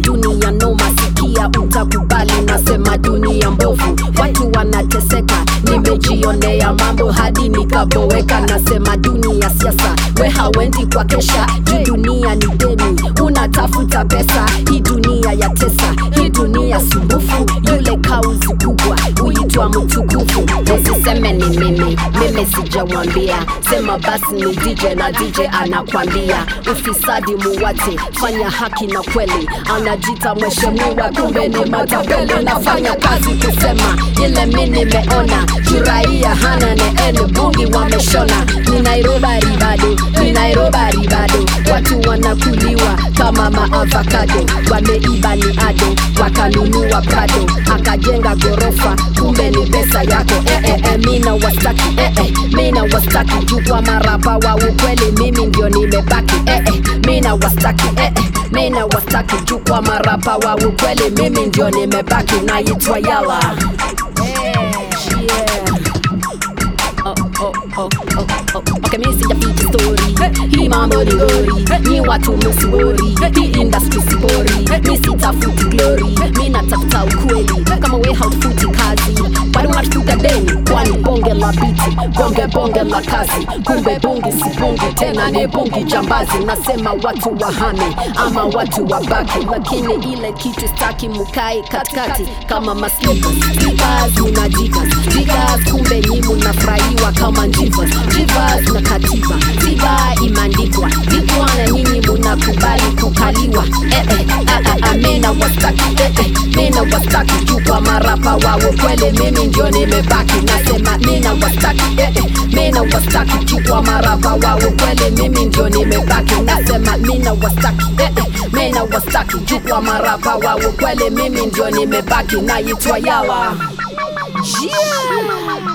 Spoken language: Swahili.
dunia noma sikia utakubali nasema dunia mbovu watu wanateseka nimejionea mambo hadi nikaboweka nasema dunia siasa we hawendi kwa kesha juu dunia ni deni unatafuta pesa hii dunia ya tesa hii dunia sumbufu yule kauzi kubwa huitwa mtukufu usiseme ni mimi mimi sijawambia sema basi ni dj na dj anakwambia ufisadi muwate fanya haki na kweli anajita mheshimiwa kumbe ni matapeli nafanya kazi kusema ile mi nimeona juraia hana neene bungi wameshona ni nairobari bado ni nairobari bado watu wanakuliwa kama maavakado wameiba ni ado wakanunua prado akajenga gorofa kumbe ni pesa yako eh, eh, eh, mina wastaki eh, eh, mina wastaki juu kwa marapa wa ukweli mimi ndio nimebaki eh, eh, mina wastaki eh, eh, mina wastaki juu kwa marapa wa ukweli mimi ndio nimebaki naitwa yala yeah. Oh, oh, oh, oh, oh. Okay, mi sijaficha story hii mambo ni gori ni watu msiwori hii industry sibori mi sitafuti glory mi natafuta ukweli kama we haufuti kazi bado unatafuta deni kwani bonge la biti bonge bonge la kazi kumbe bungi si bungi tena ni bungi jambazi nasema watu wahame ama watu wabaki lakini ile kitu staki mukai katikati kama maslippers slippers muna jigas jigas kumbe nyi munafurahiwa kama njivas jivas na katiba tiba imeandikwa vikwana nyinyi munakubali kukaliwa eh, eh, ah, ah, ah, mena wastaki eh, eh, mena wastaki juu kwa marapa wao kweli mimi ndio nimebaki nasema mena wastaki eh, eh, mena wastaki juu kwa marapa wao kweli mimi ndio nimebaki nasema mina wastaki eh, eh, mena wastaki juu kwa marapa wao kweli mimi ndio nimebaki naitwa yawa yeah.